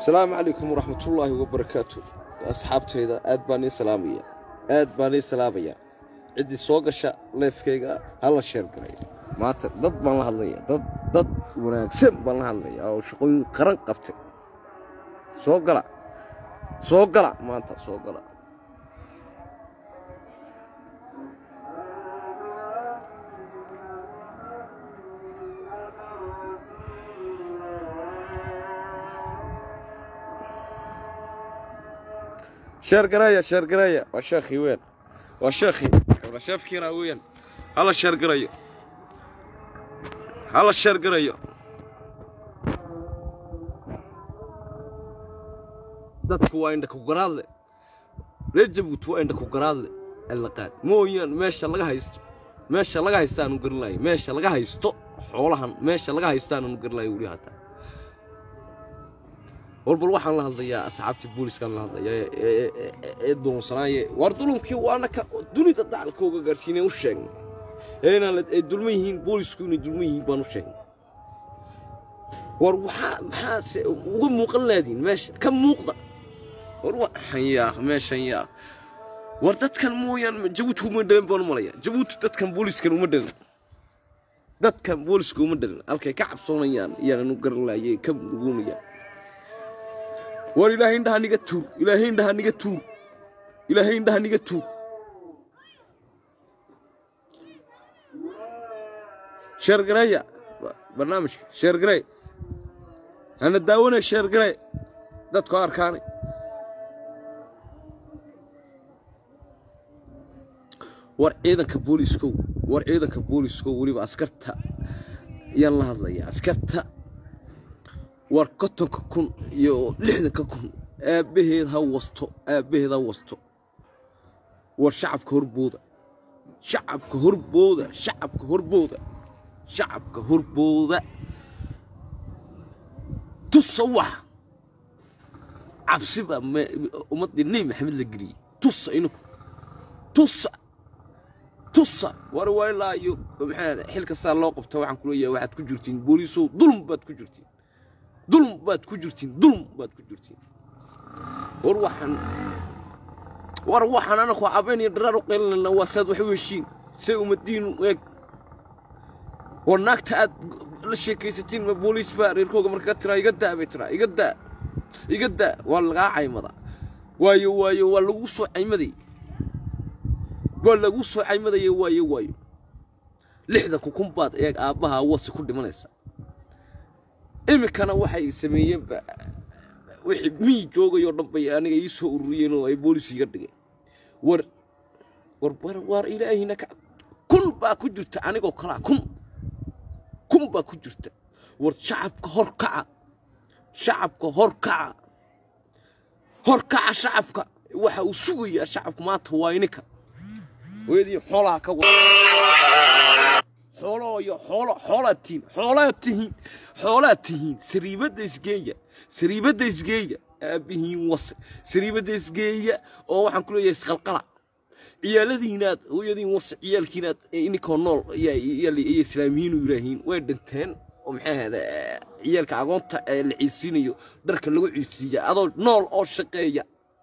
asalaamu calaykum waraxmatullaahi wabarakaatu asxaabtayda aad baan ii salaamaya aad baan ii salaamaya ciddii soo gasha leefkayga hala sheergaray maanta dad baan la hadlaya dad dad wanaagsan baan la hadlaya oo shaqooyin qaran qabtay soo gala soo gala maanta soo gala sheergareeya sheergareeya waa sheekhii weyn waa sheekhii waa sheefkiina weyn hala sheergarayo hala sheergarayo dadku waa indha ku garaadle reer jabuuti waa indha ku garaadle allaqaad mooyaan meesha laga haysto meesha laga haysta aanu garan lahay meesha laga haysto xoolahan meesha laga haysta aanu garan lahay weli hataa walbal waxaan la hadlayaa asxaabtii booliiskaan la hadlayaa ee doonsanaaye waar dulumkii waana ka dunida dacalkooga gaarsiinay u sheegnay ee inaan ay dulman yihiin boolisku inay dulman yihiin baan u sheegnay war waxaa maxaase uga muuqan laadiin meesha ka muuqda war waxan yaa meeshan yaa war dadkan mooyaan jabuuti uma dhalin baan u malaya jabuuti dadkan booliiskan uma dhalin dadkan booliiska uma dhalin halkay ka cabsoonayaan iyaanan u garan laayay ka murugunayaan war ilaahay indhaha niga tuur ilaahay indhaha niga tuur ilaahay indhaha niga tuur sheergareeya barnaamijka sheergarey hana daawanay sheergarey dadku arkaanay war ciidanka booliiskow war ciidanka booliiskow weliba askarta ayaan la hadlayaa askarta war kontonka kun iyo lixdanka kun aabbaheed ha wasto aabbaheed ha wasto war shacabka horbooda shacabka horbooda shacabka horbooda shacabka horbooda tusa wax cabsi baa ummaddii nebi maxamed la geliyey tusa ininku tusa tusa war waa ilaa iyo maxaa xil kastaa loo qabta waxaan ku leeyahay waxaad ku jirtiin booliisow dulm baad ku jirtiin dulm baad ku jirtiin dulm baad ku jirtiin war waxaan war waxaan anaku cabayn iyo dharaar u qaylinayna waa saad wax u heshiin say ummadiinu eeg war naagta aad la sheekaysatiin ma booliis baa reerkooga marka ka tiraa iga daa bay tiraa iga daa iga daa waa lagaa caymada waayo waayo waa lagu soo caymaday waa lagu soo caymadaya waayo waayo lixda kukun baad eeg aabbaha wasi ku dhimanaysa iminkana waxay sameeyeen wixii miyi joogayoo dhan bay aniga ii soo ururiyeen oo ay boolis iga dhigeen war war war ilaahina ka kun baa ku jirta anigoo kalaa kun kun baa ku jirta war shacabka hor kaca shacabka hor kaca hor kaca shacabka waxa uu sugayaa shacabka maanta waa ininka hooyadii xoolaha ka wada xoolooyo xoolo xoolaad tihiin xoolaad tihiin xoolaad tihiin sariibadda isgeeya sariibadda isgeeya aabbihiin wase sariibadda isgeeya oo waxaan ku leeyahay isqalqala ciyaaladiinaad hooyadiin wase ciyaalkiinaad ininkoo nool iyo islaamiyiinu yidhaahiin way dhinteen oo maxay ahayda ciyaalka agoonta ee la ciisiinayo dharka lagu ciisiiya adoo nool oo shaqeeya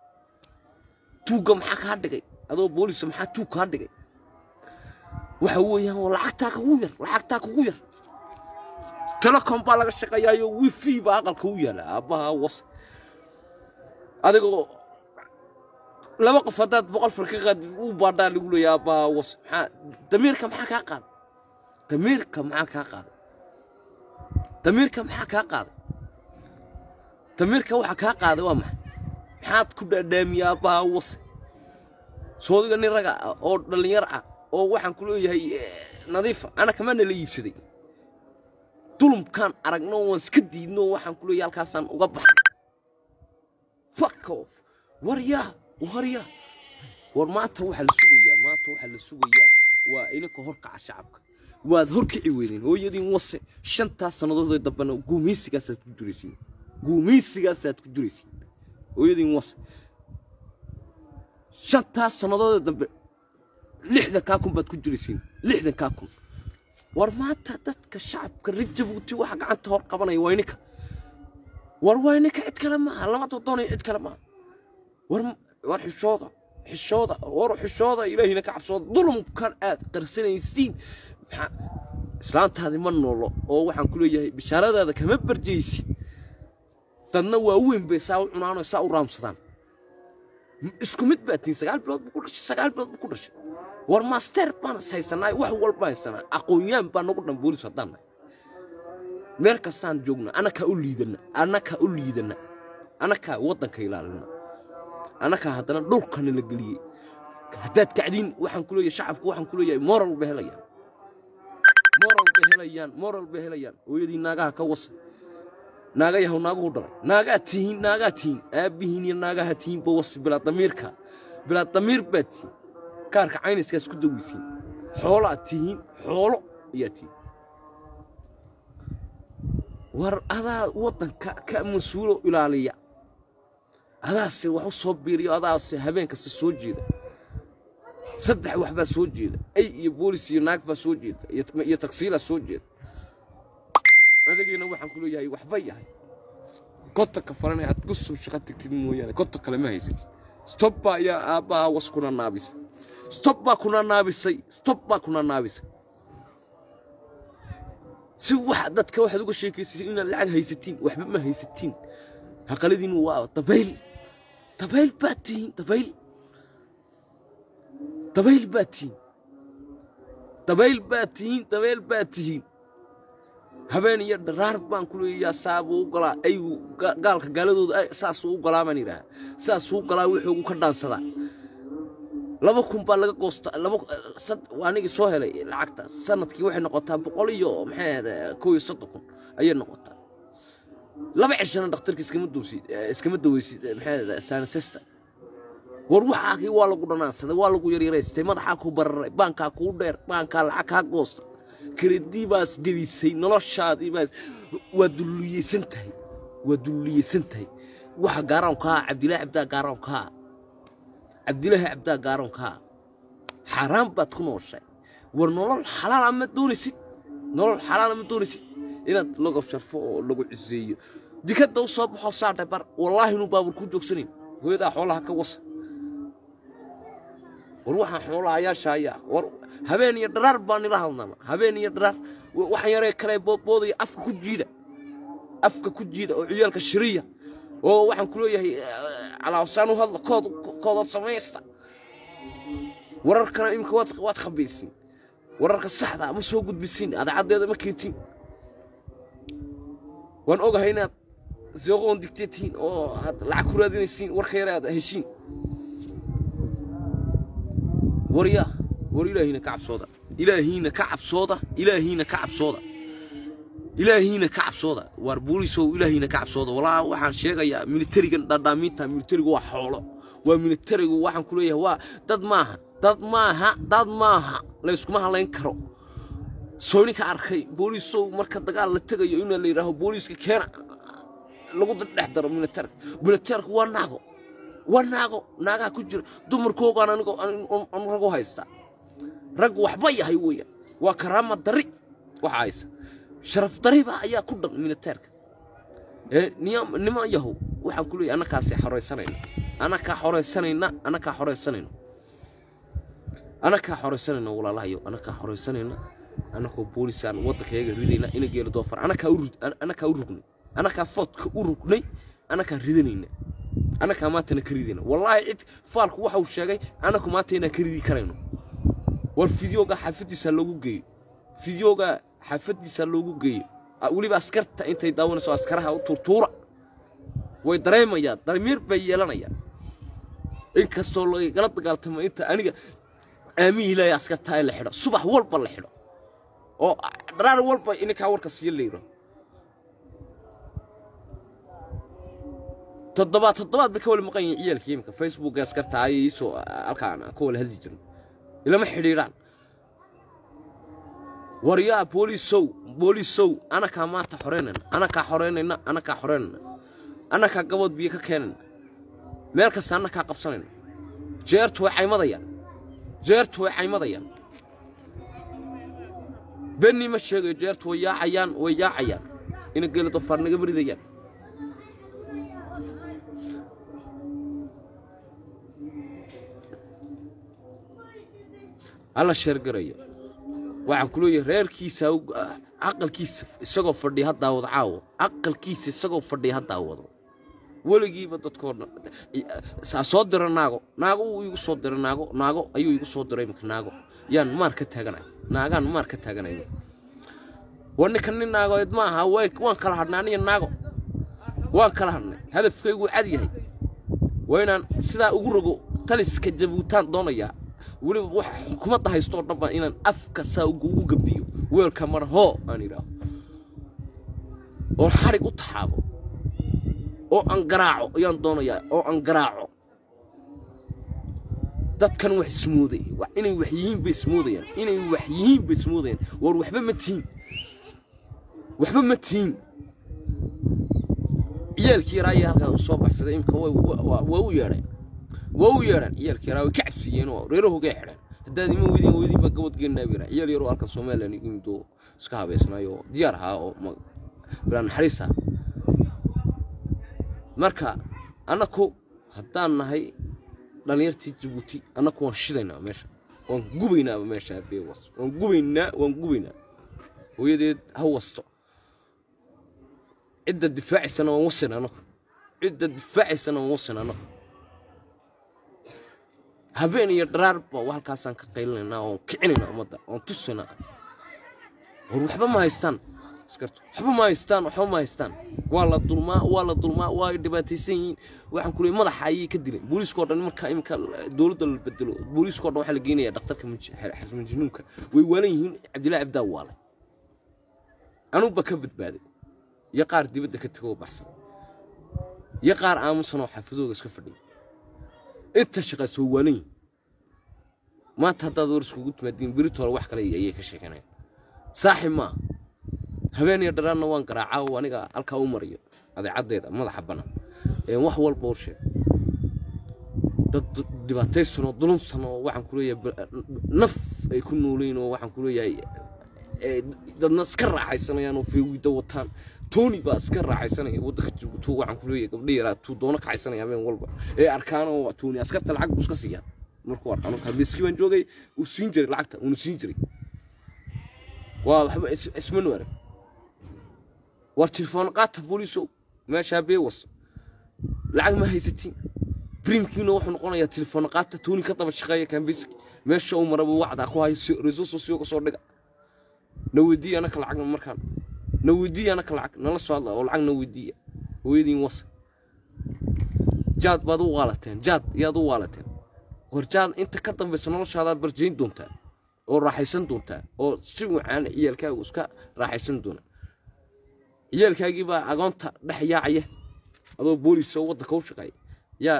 tuugga maxaa kaa dhigay adoo boolisa maxaa tuug kaa dhigay waxa weeyaan waa lacagtaa kugu yar lacagtaa kugu yar telecom baa laga shaqeeyaayo wifi baa aqalka u yaala aabbaha was adigoo laba qof haddaad boqol far ka qaadid uu baadhaa lagu leeya aabbaha was maxaa damiirka maxaa kaa qaaday damiirka maxaa kaa qaaday damiirka maxaa kaa qaaday damiirka waxa kaa qaaday waa maxay maxaad ku dhaadhaamiya aabbaha was soodiga nin raga ah oo dhallinyar ah oo waxaan ku leeyahay nadiifa ana kamaana la iibsaday dulumkaan aragno waan iska diidno waxaan ku leeyahay halkaasaan uga baxay fuck off waryaa waryaa war maanta waxaa la sugayaa maanta waxaa la sugayaa waa ininka horkaca shacabka waad horkici weydeen hooyadiin wase shantaas sannadoodoo dambena guumaysigaasaad ku jiraysiin guumaysigaasaad ku jiraysiin hooyadiin wase shantaas sannadoodoo dambe lixdan kaa kun baad ku jiraysiin lixdan kaa kun war maanta dadka shacabka reer jabuuti waxa gacanta hor qabanaya waa ininka war waa ninka cid kale maaha lama doonayo cid kale maaha war war xishooda xishooda war xishooda ilaahina ka cabsooda dulumkan aad qarsanaysiin maxaa islaantaadi ma noolo oo waxaan ku leeyahay bishaaradaada kama barjaysid dadna waa weyn bay saa u cunaano saa u raamsadaan isku mid baa tihin sagaal bilood buu ku dhashay sagaal bilood buu ku dhashay war master baan haysanaa wax walba haysanaa aqoon-yaan baa nagu dhan boolis haddaan nahay meel kastaan joogna anakaa u liidana anakaa u liidana anakaa waddanka ilaalina anakaa haddana dhulkana la geliyey haddaad kacdiin waxaan ku leeyahay shacabku waxaan ku leeyahay moral bay helayaan moral bay helayaan moral bay helayaan hooyadii naagaha ka wasa naaga yahow naaguhu dhalay naagaa tihiin naagaa tihiin aabbihiin iyo naagaha tihiin ba wasi bilaa damiirka bilaa damiir baa tihiin kaarka cayniskaas ku daweysiin xoolaad tihiin xoolo ayaa tihiin war adaa waddanka ka mas-uulo ilaaliya adaase wax u soo biiriyo adaase habeen kasta soo jeeda saddex wax baa soo jeeda ay iyo boolis iyo naag baa soo jeeda iyo tagsiilaa soo jeeda adageena waxaan ku leeyahay waxba yahay kotonka faranay aad ku soo shaqo tagtid mooyaane koton kale ma haysatid stob baa ayaa aabbaha was kuna naabisay stob baa kuna naabisay stob baa kuna naabisay si wax dadka waxaad uga sheekaysaysay inaad lacag haysatiin waxba ma haysatiin haqaladiinu waa dabayl dabayl baad tihiin dabayl dabayl baad tihiin dabayl baad tihiin dabayl baad tihiin habeen iyo dharaar baan ku leeyayaa saabuu u galaa aygu gaalka gaaladooda saasuu u galaa baan yidhaha saasuu u galaa wuxuu ugu ka dhaansadaa laba kun baa laga goosta laba anigii soo helay lacagta sanadkii waxay noqotaa boqol iyo maxay ahda koo iyo soddon kun ayay noqotaa laba cishana dhakhtarka iskama dowsid iskama daweysid maxay ahda sanisesta war waxaakii waa lagu dhanaansaday waa lagu yaryaraystay madaxaa ku bararay baankaa kuu dheer baankaa lacag kaa goosta karedii baas gelisay noloshaadii baas waa dulliyeysan tahay waa dulliyeysan tahay waxa gaaraankaa cabdilaahi cabdaa gaaraankaa cabdilaahi cabdaa gaaraankaa xaaraan baad ku nooshay war nolol xalaala ma doonaysid nolol xalaala ma doonaysid inaad lagu sharfo oo lagu ciseeyo dikadda u soo baxoo saadhay bar wallaahi inuu baabur ku joogsanayn hooyadaa xoolaha ka wasa war waxaan xoolahayaasha ayaa war habeen iyo dharaar baan nila hadnama habeen iyo dharaar waxaan yaree kale boodboodaya afka ku jiida afka ku jiida oo ciyaalka shiriya oo waxaan ku leeyahay calaawsaan u hadla kood koodood samaysta wararkana iminka waad waad khabaysiin wararka saxda ma soo gudbisiin adaacaddeeda ma keentiin waan ogahay inaad sooqoon digteetihiin oo aad lacag ku raadinaysiin warka yare aad heshiin waryaa war ilaahiina ka cabsooda ilaahiina ka cabsooda ilaahiina ka cabsooda ilaahiina ka cabsooda waar booliisow ilaahiina ka cabsooda walaa waxaan sheegayaa militarigan dhadhaamiinta militarigu waa xoolo waa militarigu waxaan ku leeyahay waa dad maaha dad maaha dad maaha layskuma hadlayn karo soo ninka arkay booliisow marka dagaal la tegayo inaa la yidhaaho booliiska keena lagu dhex daro militaarka militaarku waa naago waa naago naagaha ku jira dumarkoogaan anigoo anu ragu haystaa rag waxba yahay weeyaan waa karaama dari waxa haysa sharaf dariba ayaa ku dhan militaarka ee niman yahow waxaan ku leeyahay annakaasay xoraysanayna annakaa xoraysanayna annakaa xoraysanayna annakaa xoraysanayna walaalahayo annakaa xoraysanayna annakoo boolisaan waddankayaga ridayna ina geelo doofar annakaa u annakaa u rugnay annakaa foodka u rugnay annakaa ridanayna annakaa maantana ka ridayna wallaahi cid faalku waxa uu sheegay annaku maanta inaan ka ridi karayno war fideoga xaafaddiisa loogu geeyo fideoga xaafaddiisa loogu geeyo weliba askarta intay daawanayso askaraha u tuurtuura way dareemayaan damiir bay yeelanayaan inkastoo lagala dagaaltamo inta aniga aamihii ilaahay askartaa in la xidho subax walba la xidho oo dharaar walba ininkaa warka siiyo layidho toddobaad toddobaad bay ka wala maqan yihiin ciyaalka imika facebooka askarta ayay iisoo halkaan ka wala hadli jirin ilama xidhiidhaan waryaa booliisow booliisow anakaa maanta xoreynayna anakaa xoreynayna anakaa xoreynayna anakaa gabood biyo ka keenayna meel kasta anakaa qabsanayna jeertu way caymadayaan jeertu way caymadayaan benni ma sheegayo jeertu way yaacayaan way yaacayaan ina geela dofaar naga maridayaan alla sheergaraya waxaan ku leeyahay reerkiisa caqalkiisa isagoo fadhiya ha daawado caawo caqalkiisa isagoo fadhiya ha daawado weligiiba dadkoo dhan saa soo dira naago naago wuu igu soo diray naago naago ayuu igu soo diray imika naago yaan maar ka taaganay naagaan maar ka taaganay war ninka nin naagoed ma aha way waan kala hadhnay aniga naago waan kala hadhnay hadafkaygu cad yahay waa inaan sidaa ugu rogo taliska jabuutaan doonayaa weliba wax xukuumadda haysto oo dhan baa inaan afka saa ugu gambiyo weelka mara hoo aan idhaaho oo xarig u taxaabo oo aan garaaco ayaan doonayaa oo aan garaaco dadkan wax ismooday inay wax yihiin bay ismoodayaan inay wax yihiin bay ismoodayaan war waxba ma tihiin waxba ma tihiin ciyaalkii yaraa ayaa halkaas u soo baxsaday imka waa u yeedheen waa u yeedheen ciyaalkii yaraa way ka cabsiiyeen oo reerahogay xidheen haddaad ima weydin weydin baa gabad geenaa bira ciyaal yaroo halkan somalilan igu yimid oo iska habeysnaay oo diyaar ahaa oo bilaan naxariis ah marka annaku haddaan nahay dhallinyartii jabuuti annaku waan shidaynaa meesha waan gubaynaaba meesha beewas waan gubaynaa waan gubaynaa hooyadeed ha wasto cidda difaacaysana waan wasin annaku cidda difaacaysana waan wasin annaku habeen iyo dharaarba halkaasaan ka qaylinaynaa oon kicinaynaa ummadda oon tusaynaa war waxba ma haystaan askartu waxba ma haystaan waxba ma haystaan waa la dulmaa waa la dulmaa waa ay dhibaataysan yihiin waxaan ku leeyay madaxa ayay ka dileen booliiskoo dhan marka iminka dowladda la bedelo booliiskoo dhan waxaa la geenayaa dhakhtarka majnuunka way waalan yihiin cabdillahi cabdaa waalay anugu baa ka badbaaday iyo qaar dibadda ka tegoo baxsan iyo qaar aamusan oo xaafadooga iska fadhiya inta shaqays way waalan yihiin maanta haddaad war iskugu timaadiin beritoole wax kale ayay ka sheeganayaan saaxib maaha habeen iyo dharaarna waan garaacaa aniga halkaa u mariyo adeecaddeeda madaxa bannaan ee wax walba u sheeg dad dhibaataysan oo dulumsan oo waxaan ku leeyahay naf ay ku noolayn oo waxaan ku leeyahay dadna iska raaxaysanayaan oo feewiida wataan tooni baa iska raaxaysanaya waddanka jabuuti waxaan ku leeyahay gabdha yaraa tuu doono kacaysanaya habeen walba ee arkaan oo tooni askarta lacag buu iska siiyaa markuu arkaan habeeskii baan joogay uu siin jiray lacagta uuna siin jiray waa waxba ismanu arag war telefoon qaata booliisow meeshaa beewas lacag ma haysatiin brimkiina wuxuu noqonayaa telefoon qaata tooni ka daba shaqeeya kambiski meesha uu maraba wacdaa ku hayo reso sosiyoga soo dhiga na weydiiya anaka lacagna markaan na weydiiya anaka lacag nala soo hadla oo lacag na weydiiya hooyadiin wasa jaad baad u waalateen jaad yaad u waalateen war jaad inta ka dambaysa noloshaadaad barjayn doontaa oo raaxaysan doontaa oo si wacaan ciyaalkaagu iska raaxaysan doona ciyaalkaagii baa agoonta dhex yaacaya adoo boolis oo waddanka u shaqeeya yaa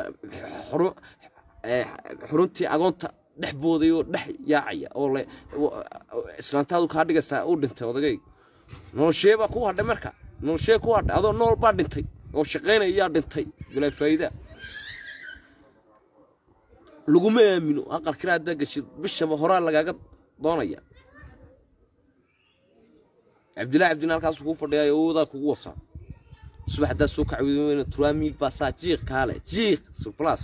xuruntii agoonta dhex booday oo dhex yaacaya oo le islaantaadu kaa dhigaysaa u dhintay odagay noloshee baa ku hadhay marka noloshee ku hadhay adoo nool baa dhintay oo shaqaynaya yaa dhintay bilaa faa'iida laguma aamino aqal kiraa haddaa gashid bishaba horaa lagaaga doonaya cabdillahi cabdina halkaas kuu fadhiyaa awoodaa kugu wasaa subax haddaad soo kacweyna turaamiil baa saa jiiq kaale jiiq surplas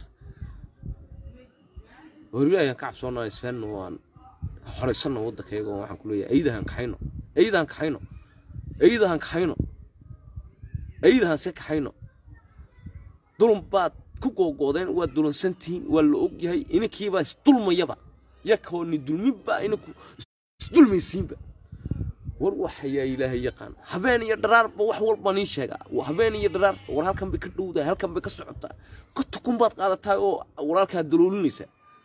horiyaayan ka cabsoonaa isfahanno waan horaysanno waddankayaga waxaan ku leeyahay aydahan kaxayno aydahan kaxayno aydahan kaxayno aydahan iska kaxayno dulun baad ku googoodeen waa dulansantihiin waa la og yahay inankiibaa isdulmayaba yakooni dulminbaa inanku isdulmaysiinba war waxayaa ilaahay yaqaan habeen iyo dharaarba wax walba nii sheegaa habeen iyo dharaar war halkan bay ka dhowdahay halkan bay ka socotaa ka tukun baad qaadataa oo walaalkaa daloolinaysaa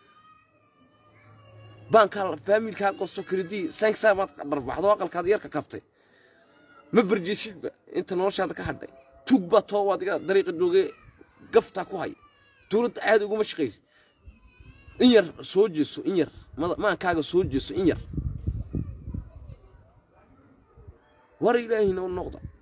baankaa faamilkaa gosto kredii sanksaa baad dharbaxdo aqalkaad yarka kabtay ma barjeesidba inta noloshaada ka hadhay tuug baa too adiga dariiqa joogay gaftaa ku haya dowladda aad uguma shaqaysa in yar soo jeeso in yar maankaaga soo jeeso in yar war ilaahina u noqda